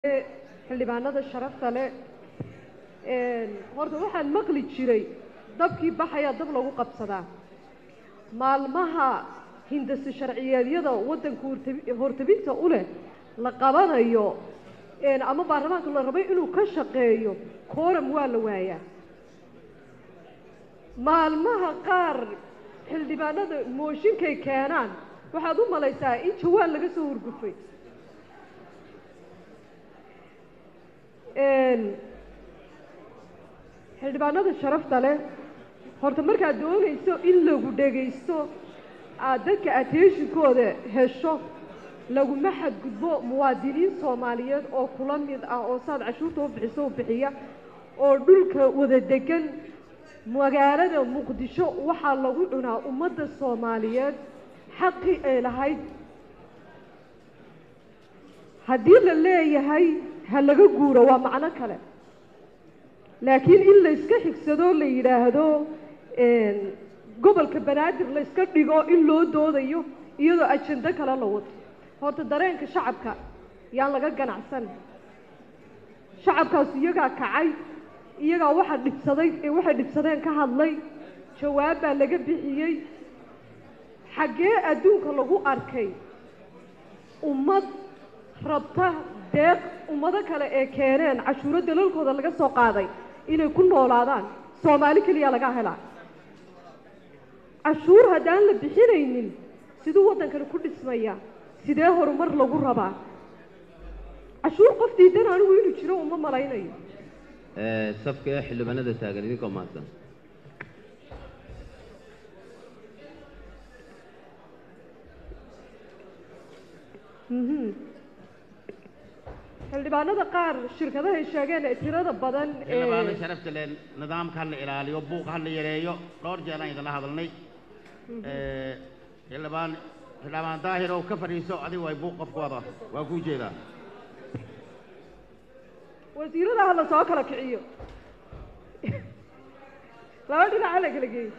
xildhibaanada sharafta leh horta waxaan maqli jiray dabkii baxayaa dab lagu qabsadaa maalmaha hindasi sharciyeedyada waddanka hortabi- hortabinta u leh la qabanayo ama baarlamaanka la rabay inuu ka shaqeeyo kooram waa la waayaa maalmaha qaar xildhibaanada mooshinkay keenaan waxaad u malaysaa in jawaan laga soo hurgufay xildhibaanada sharafta leh horta markaad doonayso in lagu dhegaysto aad dadka attentionkooda hesho laguma xadgudbo muwaadiniin soomaaliyeed oo kula mid ah oo saad cashuurta u bixiso u bixiya oo dhulka wada degan magaalada muqdisho waxaa lagu cunaa ummadda soomaaliyeed xaqii ay lahayd haddii la leeyahay ha laga guuro waa macno kale laakiin in layska xigsado la yidhaahdo gobolka banaadir layska dhigo in loo doodayo iyadoo ajando kale la wato horta dareenka shacabka yaan laga ganacsan shacabkaas iyagaa kacay iyagaa waxa dhibsaday ee waxay dhibsadeen ka hadlay jawaab baa laga bixiyey xaggee adduunka lagu arkay ummad rabta deeq ummado kale ee keeneen cashuuro dalalkooda laga soo qaaday inay ku noolaadaan soomaali keliya laga helaa cashuur haddaan la bixinaynin siduu waddankani ku dhismaya sidee horumar lagu rabaa cashuur qof diidan anigu inuu jiro uma malaynayo safka ee xildhibaanada taagan idinkoo mahadsan xildhibaanada qaar shirkadahay sheegeen ee tirada badan xildhibaano sharafta leh nidaamka ha la ilaaliyo buuqa ha la yareeyo dhowr jeer aan idinla hadalnay xildhibaan xildhibaan daahir oo ka fadhiiso adigu way buuq qofku wada waa kuu jeedaa wasiirada ha la soo kala kiciyo laba dhinac ha la kala geeyo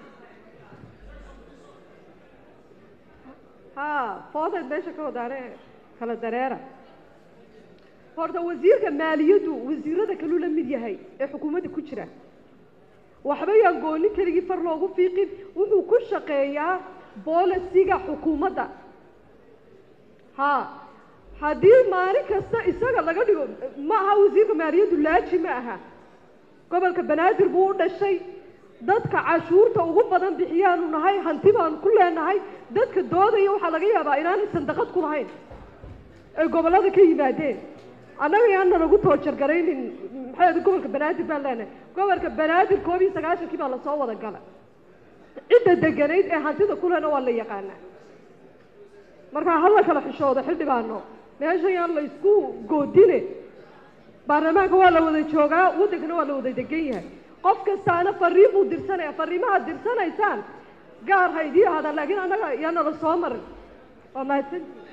ha foodeed meesha ka wadaane kala dareera horta wasiirka maaliyaddu wasiirada kaluu la mid yahay ee xukuumadda ku jira waxba yaan goonin keligii far loogu fiiqin wuxuu ku shaqeeyaa boolisiga xukuumadda ha haddii maalin kasta isaga laga dhigo ma aha wasiirka maaliyaddu laaji ma aha gobolka banaadir buu u dhashay dadka cashuurta ugu badan bixiyaanu nahay hanti baanu ku leenahay dadka doodaya waxaa laga yaabaa inaanay sandaqad ku lahayn ay gobollada ka yimaadeen annaga yaana nagu toojargaraynin maxay gobolka banaadir baan leenahay gobolka banaadir koob iyo sagaashankii baa lasoo wada gala cidda deganayd ee hantida kulena waa la yaqaanaa markaa hala kala xishoodo xildhibaano meesha yaan la isku goodine baarlamaanka waa la wada joogaa waddankana waa la wada degan yahay qof kastaana fariin buu dirsanaya fariimahaad dirsanaysaan gaar ha idii ahaadaan laakiin annaga yaana la soo marin waa mahadsan